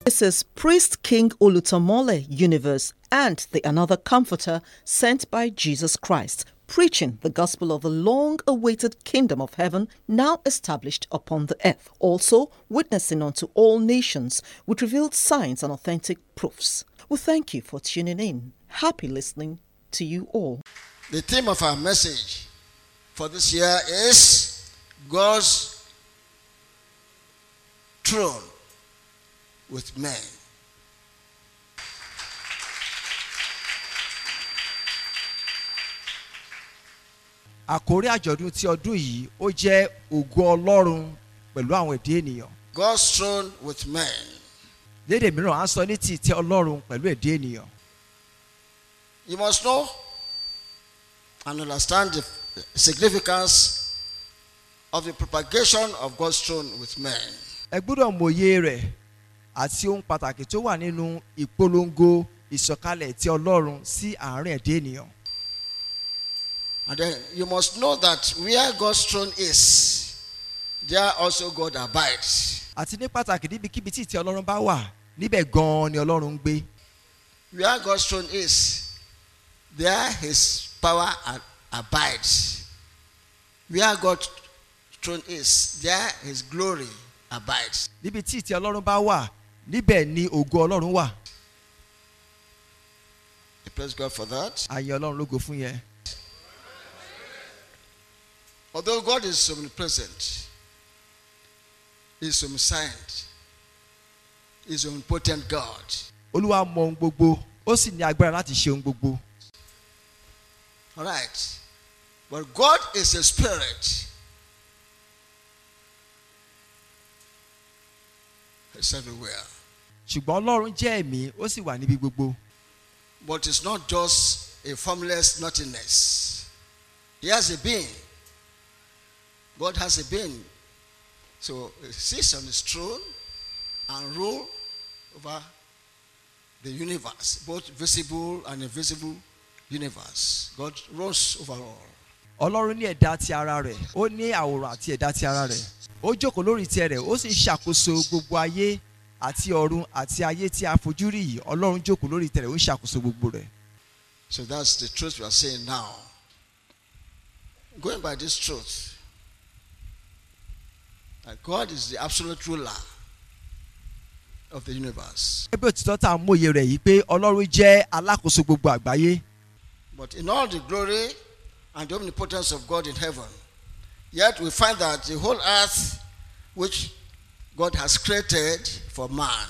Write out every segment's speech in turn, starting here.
This is Priest King Olutomole Universe and the Another Comforter sent by Jesus Christ, preaching the gospel of the long awaited kingdom of heaven now established upon the earth, also witnessing unto all nations with revealed signs and authentic proofs. We thank you for tuning in. Happy listening to you all. The theme of our message for this year is God's throne with men. àkórí àjọ̀dún ti ọdún yìí ó jẹ́ ògo ọlọ́run pẹ̀lú àwọn èdè ènìyàn God's throne with men. lédè mìíràn à ń sọ ní ti ìtẹ́ ọlọ́run pẹ̀lú èdè ènìyàn You must know and understand the significance of the propagation of God's throne with men. ẹ gbọ́dọ̀ mòye rẹ̀ àti ohun pàtàkì tó wà nínú ìpolongo ìsọ̀kalẹ̀ ti ọlọ́run sí àárín èdè ènìyàn And then you must know that where God's throne is, there also God abides. àti ní pàtàkì níbikíbi tí ìtẹ́ ọlọ́run bá wà níbẹ̀ gan-an ni ọlọ́run ń gbé Where God's throne is, there his power a- abides. Where God's throne is, there his glory abides. níbi tí ìtẹ́ ọlọ́run bá wà níbẹ̀ ni ògo ọlọ́run wà I praise God for that. àyè ọlọ́run lógo fún yẹn Although God is omnipresent, He's omniscient, He's omnipotent God. olúwa mọ ohun gbogbo ó sì ní agbára láti ṣe ohun gbogbo All right. But God is a spirit. It's everywhere. ṣùgbọ́n ọlọ́run jẹ́ ẹ̀mí ó sì wà níbi gbogbo But it's not just a formless nothingness. He has a being. God has a being. So he sits on his throne and rule over the universe, both visible and invisible universe. God rules over all. ọlọ́run ní ẹ̀dá ti ara rẹ̀ ó ní àwòrán àti ẹ̀dá ti ara rẹ̀ ó jókòó lórí tiẹ̀ rẹ̀ ó sì ń ṣàkóso gbogbo ayé àti ọ̀run àti ayé tí a fojú rí yìí ọlọ́run jókòó lórí tiẹ̀ rẹ̀ ó ń ṣàkóso gbogbo rẹ̀ So that's the truth we are saying now. Going by this truth, that God is the absolute ruler of the universe. ẹgbẹ́ òtítọ́ tá a mòye rẹ̀ yìí pé ọlọ́run jẹ́ alákòóso gbogbo àgbáyé But in all the glory and the omnipotence of God in heaven, yet we find that the whole earth, which God has created for man,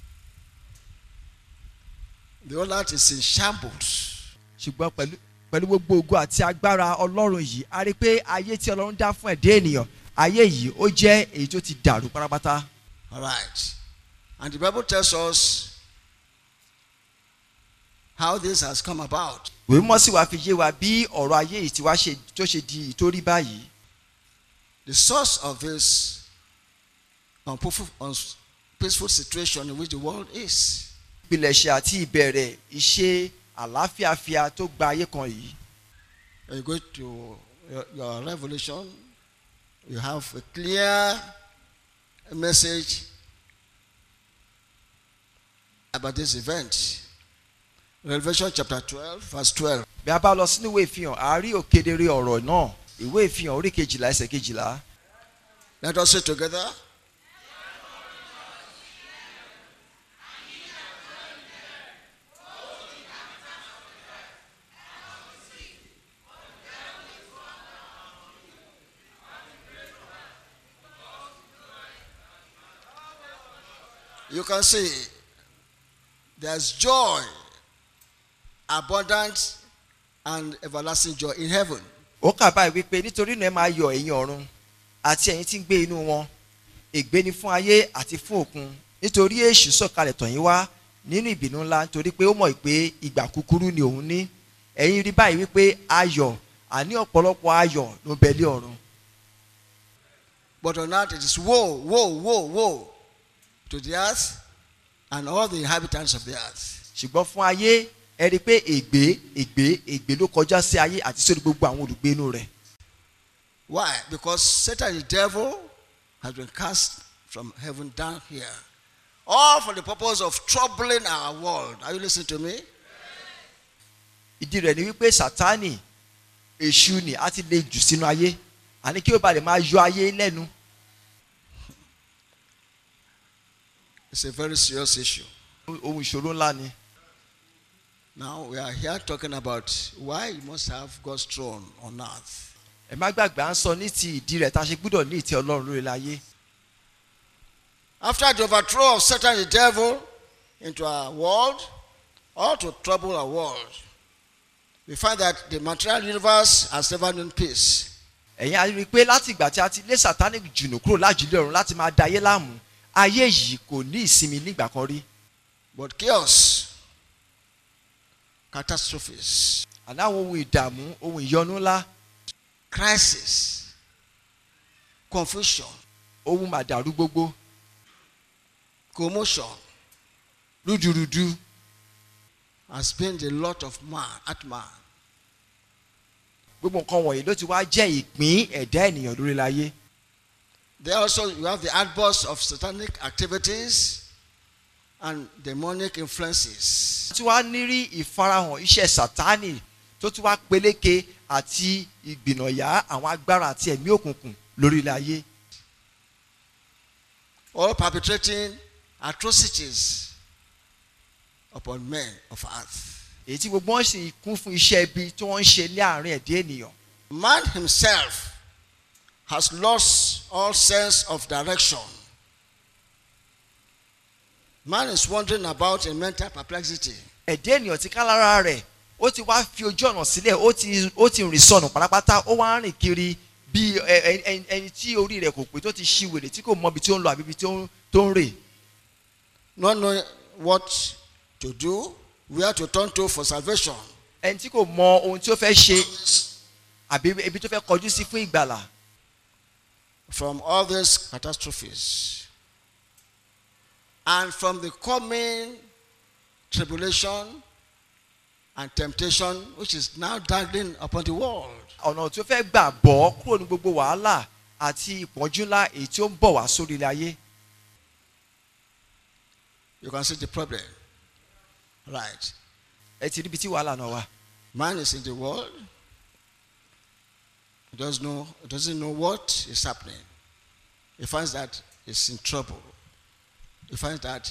the whole earth is in shambles. ṣùgbọ́n pẹ̀lú pẹ̀lú gbogbo ògo àti agbára ọlọ́run yìí a rí i pé ayé tí ọlọ́run dá fún ẹ̀dá ènìyàn ayé yìí ó jẹ́ èyí tó ti dàrú pátápátá All right. And the Bible tells us how this has come about. ìwé mímọ́ sì wá fi yé wa bí ọ̀rọ̀ ayé yìí ti wá ṣe tó ṣe di ìtórí báyìí The source of this unpeaceful, unpeaceful situation in which the world is. ìpilẹ̀ṣẹ̀ àti ìbẹ̀rẹ̀ ìṣe àlàáfíàfíà tó gba ayé kan yìí When you go to your, your revelation, you have a clear message about this event. Revelation chapter 12, verse 12. bí a bá lọ sínú ìwé ìfihàn a rí òkedere ọ̀rọ̀ náà ìwé ìfihàn orí kejìlá ẹsẹ̀ kejìlá Let us say together. You can see there's joy, abundant, and everlasting joy in heaven. ó kà báyìí wípé nítorí náà ẹ máa yọ̀ ẹ̀yin ọ̀run àti ẹ̀yin tí ń gbé inú wọn ègbé ni fún ayé àti fún òkun nítorí èṣù sọ̀kalẹ̀ tọ̀ yín wá nínú ìbínú ńlá nítorí pé ó mọ̀ pé ìgbà kúkúrú ni òun ní ẹ̀yin rí báyìí wípé ayọ̀ àní ọ̀pọ̀lọpọ̀ ayọ̀ ló ń bẹ lé ọ̀run But on earth it is woe, woe, woe, woe to the earth and all the inhabitants of the earth. ṣùgbọ́n fún ayé ẹ rí i pé ègbé ègbé ègbé ló kọjá sí ayé àti sórí gbogbo àwọn olùgbé inú rẹ̀ Why? Because Satan, the devil, has been cast from heaven down here All for the purpose of troubling our world. Are you listening to me? ìdí rẹ̀ ni wípé sátánì èṣù ni a ti lè jù sínú ayé àní kí ó ba lè máa yọ ayé lẹ́nu It's a very serious issue. ohun ìṣòro ńlá ni. Now we are here talking about why you must have God's throne on earth. ẹ má gbàgbé à ń sọ ní ti ìdí rẹ̀ tá a ṣe gbúdọ̀ ní ìtẹ́ ọlọ́run lórí ayé. After the overthrow of Satan the devil into our world, or to trouble our world, we find that the material universe has never known peace. ẹ̀yin a rí i pé láti ìgbà tí a ti lé sátánì jùnù kúrò lájúlé ọ̀run láti máa da ayé láàmú ayé yìí kò ní ìsinmi nígbà kan rí. But chaos, catastrophes, àná àwọn ohun ìdààmú ohun ìyọnu ńlá crisis, confusion, ohun màdàrú gbogbo commotion rúdurùdu has been the lot of man at man. gbogbo nǹkan wọ̀nyí ló ti wá jẹ́ ìpín ẹ̀dá ènìyàn lórí ayé. There also you have the outburst of satanic activities and demonic influences. tí wàá nírí ìfarahàn iṣẹ́ sátánì tó tún wá peléke àti ìgbìnàyà àwọn agbára àti ẹ̀mí òkùnkùn lórí ilẹ̀ ayé. all perpetrating atrocities upon men of earth. èyí tí gbogbo wọn sì kún fún iṣẹ́ ibi tí wọ́n ń ṣe ní àárín ẹ̀dá ènìyàn. Man himself has lost all sense of direction. Man is wandering about in mental perplexity. ẹ̀dá ènìyàn ti ká lára rẹ̀ ó ti wá fi ojú ọ̀nà sílẹ̀ ó ti ó ti rìn sọnù pátápátá ó wá ń rìn kiri bí ẹ- ẹ- ẹ- ẹni tí orí rẹ̀ kò pé tó ti ṣí wèrè tí kò mọ ibi tí ó ń lọ àbí ibi tí ó ń- tó ń rè. Not knowing what to do, where to turn to for salvation. ẹni tí kò mọ ohun tí ó fẹ́ ṣe àbí ibi tó fẹ́ kọjú sí fún ìgbàlà. from all these catastrophes and from the coming tribulation and temptation which is now dangling upon the world. ọ̀nà tí ó fẹ́ gbà bọ́ kúrò ní gbogbo wàhálà àti ìpọ́njú ńlá èyí tí ó ń bọ̀ wá sórí ilẹ̀ ayé. You can see the problem. Right. ẹ ti ríbi tí wàhálà náà wà. Man is in the world. He doesn't know, he doesn't know what is happening. He finds that he's in trouble. He finds that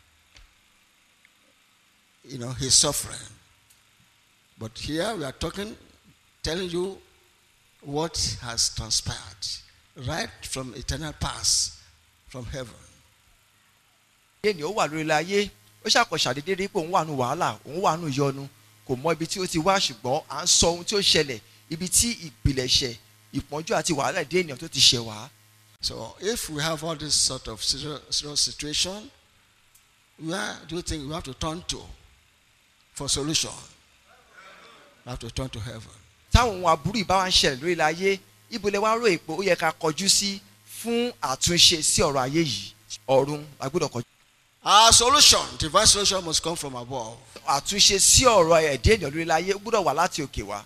you know he's suffering. But here we are talking, telling you what has transpired right from eternal past, from heaven. ènìyàn ó wà lórí ilẹ̀ ayé ó ṣàkọsàdédé rí pé òun wà nù wàhálà òun wà nù yọnu kò mọ ibi tí ó ti wá ṣùgbọ́n à ń sọ ohun tí ó ṣẹlẹ̀ ibi tí ìpìlẹ̀ṣẹ̀ ìpọ́njú àti wàhálà èdè ènìyàn tó ti ṣẹ̀ wá. So if we have all this sort of serious, serious situation, where do you think we have to turn to for solution? We have to turn to heaven. táwọn ohun aburú ìbá wa ń ṣẹlẹ̀ lórí ilẹ̀ ayé ibo lẹ wá rò èpò ó yẹ ká kọjú sí fún àtúnṣe sí ọ̀rọ̀ ayé yìí ọ̀run a gbọ́dọ̀ kọjú. Our solution, divine solution, must come from above. àtúnṣe sí ọ̀rọ̀ ẹ̀dá ènìyàn lórí ilẹ̀ ayé ó gbọ́dọ̀ wá láti òkè wá.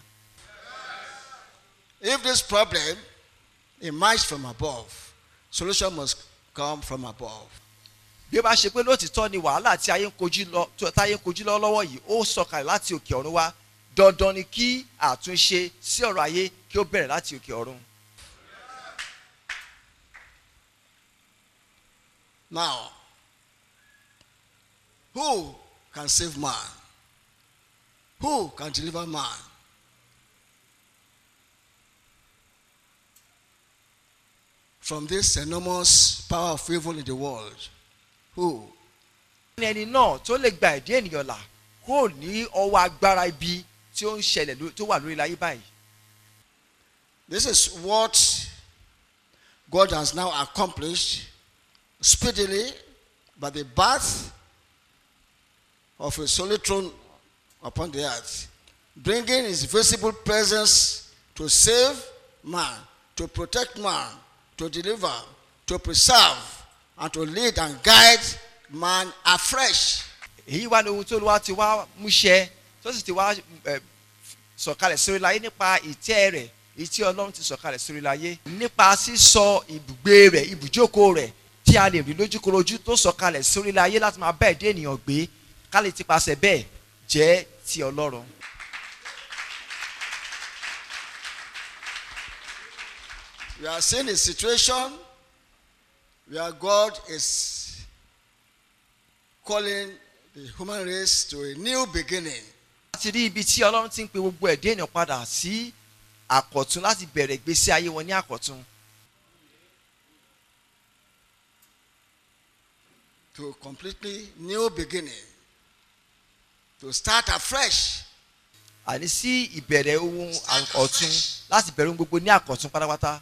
If this problem emerged from above, solution must come from above. bí ó bá ṣe pé lóòtítọ́ ni wàhálà tí ayé ń kojú lọ tí ayé ń kojú lọ́wọ́ yìí ó sọ̀kalẹ̀ láti òkè ọ̀run wá dandan ni kí àtúnṣe sí ọ̀rọ̀ ayé kí ó bẹ̀rẹ̀ láti òkè ọ̀run. Now, who can save man? Who can deliver man? From this enormous power of evil in the world. Who? ní ẹni náà tó lè gba ẹ̀dá ènìyàn là kúrò ní ọwọ́ agbára ibi tí ó ń ṣẹlẹ̀ ló- tó wà lórí ilẹ̀ ayé báyìí. This is what God has now accomplished speedily by the birth of his holy throne upon the earth, bringing his visible presence to save man, to protect man, to deliver, to preserve, and to lead and guide man afresh. èyí wá ní ohun tó wá ti wá múṣẹ tó sì ti wá ẹ, sọ̀kalẹ̀ sórí ilẹ̀ ayé nípa ìtẹ́ rẹ̀ èyí tí ọlọ́run ti sọ̀kalẹ̀ sórí ilẹ̀ ayé nípa sísọ ibùgbé rẹ̀ ibùjókòó rẹ̀ tí a lè rí lójúkorojú tó sọ̀kalẹ̀ sórí ilẹ̀ ayé láti máa bá ẹ̀dá ènìyàn gbé ká lè tipasẹ̀ bẹ́ẹ̀ jẹ́ ti ọlọ́run. We are seeing a situation where God is calling the human race to a new beginning. a ti rí ibi tí ọlọ́run ti ń pe gbogbo ẹ̀dá ènìyàn padà sí àkọ̀tún láti bẹ̀rẹ̀ ìgbésí ayé wọn ní àkọ̀tún. to a completely new beginning, to start afresh. àní sí ìbẹ̀rẹ̀ ohun ọ̀tun láti bẹ̀rẹ̀ ohun gbogbo ní àkọ̀tún pátápátá.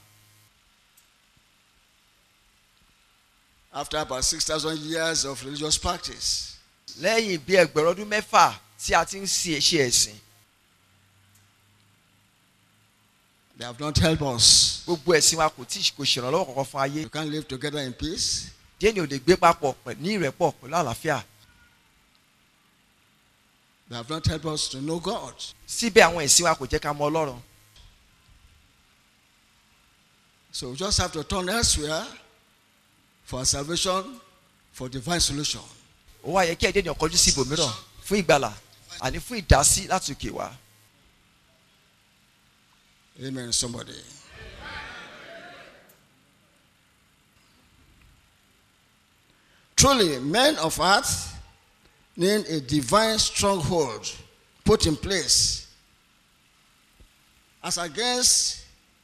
After about 6,000 years of religious practice, lẹ́yìn bí ẹgbẹ̀rún ọdún mẹ́fà tí a ti ń ṣe ṣe ẹ̀sìn they have not helped us. gbogbo ẹ̀sìn wa kò tí kò ṣèrànlọ́wọ́ kankan fún ayé We can't live together in peace. díẹ̀ ni ò lè gbé papọ̀ pẹ̀- ní ìrẹ́pọ̀ pẹ̀lú àlàáfíà They have not helped us to know God. síbẹ̀ àwọn ẹ̀sìn wa kò jẹ́ ká mọ ọlọ́run So we just have to turn elsewhere for our salvation, for divine solution. ó wá yẹ kí ẹ̀dẹ́ ènìyàn kọjú sí ibòmíràn fún ìgbàlà àní fún ìdásí láti òkè wá Amen, somebody. Truly, men of earth need a divine stronghold put in place as against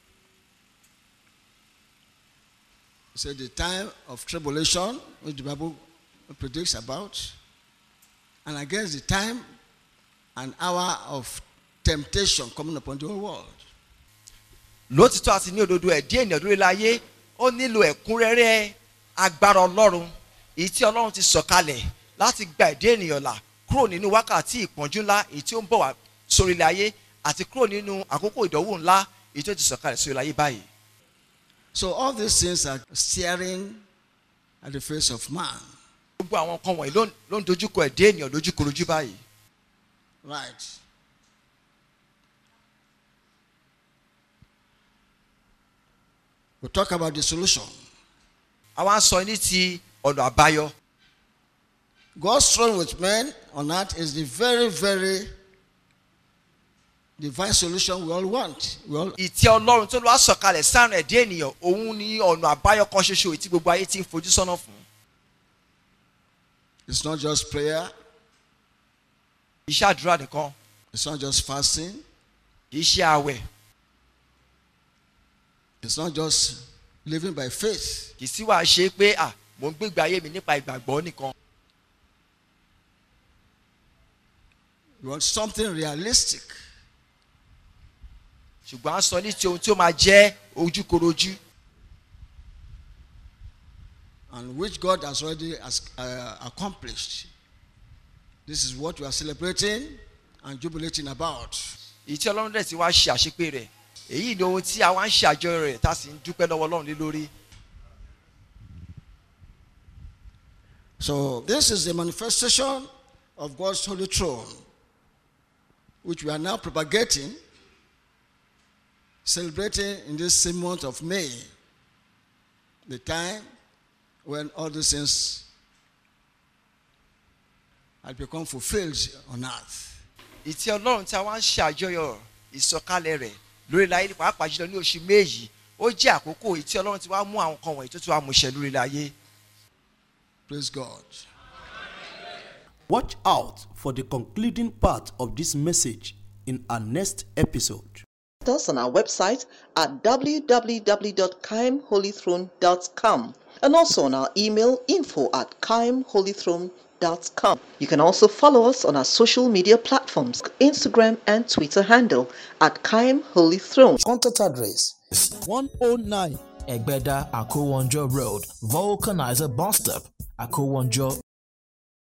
say the time of tribulation which the bible predicts about and against the time and hour of temptation coming upon the whole world lótìtọ́ àti ní òdodo ẹ̀dí ènìyàn lórí láyé ó nílò ẹ̀kúnrẹ́rẹ́ agbára ọlọ́run èyí tí ọlọ́run ti sọ̀kalẹ̀ láti gba ẹ̀dí ènìyàn là kúrò nínú wákàtí ìpọ́njú ńlá èyí tí ó ń bọ̀ wá sórí ilẹ̀ ayé àti kúrò nínú àkókò ìdánwò ńlá èyí tó ti sọ̀kalẹ̀ sórí ilẹ̀ ayé báyìí. So all these things are staring at the face of man. gbogbo àwọn nǹkan wọ̀nyí ló ń- ló ń dojúkọ ẹ̀dí ènìyàn lójúkorojú báyìí. Right. We talk about the solution. àwa ń sọ ní ti ọ̀nà àbáyọ. God's throne with men on earth is the very, very divine solution we all want. We all, ìtẹ́ ọlọ́run tó lọ́wọ́ sọ̀kalẹ̀ sáàrùn ẹ̀dí ènìyàn òun ni ọ̀nà àbáyọ kan ṣoṣo èyí tí gbogbo ayé ti ń fojú sọ́nà fún. it's not just prayer, iṣẹ́ àdúrà nìkan it's not just fasting, iṣẹ́ àwẹ̀ it's not just living by faith. kì í sí wàá ṣe pé à mò ń gbégbé ayé mi nípa ìgbàgbọ́ nìkan. We want something realistic. ṣùgbọ́n à ń sọ ní ti ohun tí ó máa jẹ́ ojúkorojú and which God has already has, uh, accomplished. This is what we are celebrating and jubilating about. èyí tí ọlọ́run dẹ̀ ti wá ṣe àṣepé rẹ̀ èyí ni ohun tí a wá ń ṣe àjọyọ̀ rẹ̀ tá a sì ń dúpẹ́ lọ́wọ́ ọlọ́run lé lórí. So, this is the manifestation of God's holy throne, which we are now propagating, celebrating in this same month of May, the time when all these things had become fulfilled on earth. ìtì ọlọ́run tí a wá ń ṣe àjọyọ̀ ìsọkalẹ̀ rẹ̀ lórí ilẹ̀ ayé pàápàá jùlọ ní oṣù méjì ó jẹ́ àkókò ìtì ọlọ́run tí wá mú àwọn kan wọ̀nyí tó ti wá mú ṣẹ lórí ilẹ̀ ayé. Praise God. Watch out for the concluding part of this message in our next episode. us on our website at www.kimholythrone.com and also on our email info at kimholythrone.com. You can also follow us on our social media platforms, Instagram and Twitter handle at Kim Holy Throne. Contact address 109 Egbeda Akowonjo Road, Vulcanizer Bus Stop, Akowonjo,